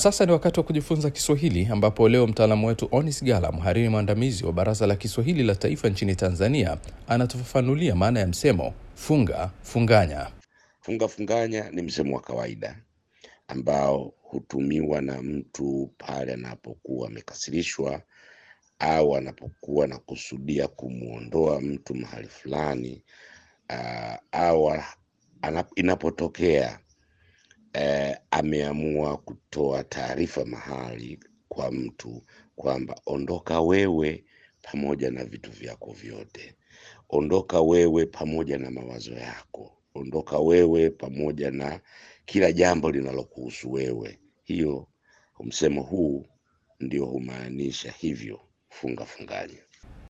sasa ni wakati wa kujifunza Kiswahili, ambapo leo mtaalamu wetu Onis Gala, mhariri mwandamizi wa Baraza la Kiswahili la Taifa nchini Tanzania, anatufafanulia maana ya msemo funga funganya. Funga funganya ni msemo wa kawaida ambao hutumiwa na mtu pale anapokuwa amekasirishwa au anapokuwa anakusudia kumwondoa mtu mahali fulani uh, au anap, inapotokea eh, ameamua kutoa taarifa mahali kwa mtu kwamba ondoka wewe pamoja na vitu vyako vyote, ondoka wewe pamoja na mawazo yako, ondoka wewe pamoja na kila jambo linalokuhusu wewe. Hiyo msemo huu ndio humaanisha hivyo, funga funganya.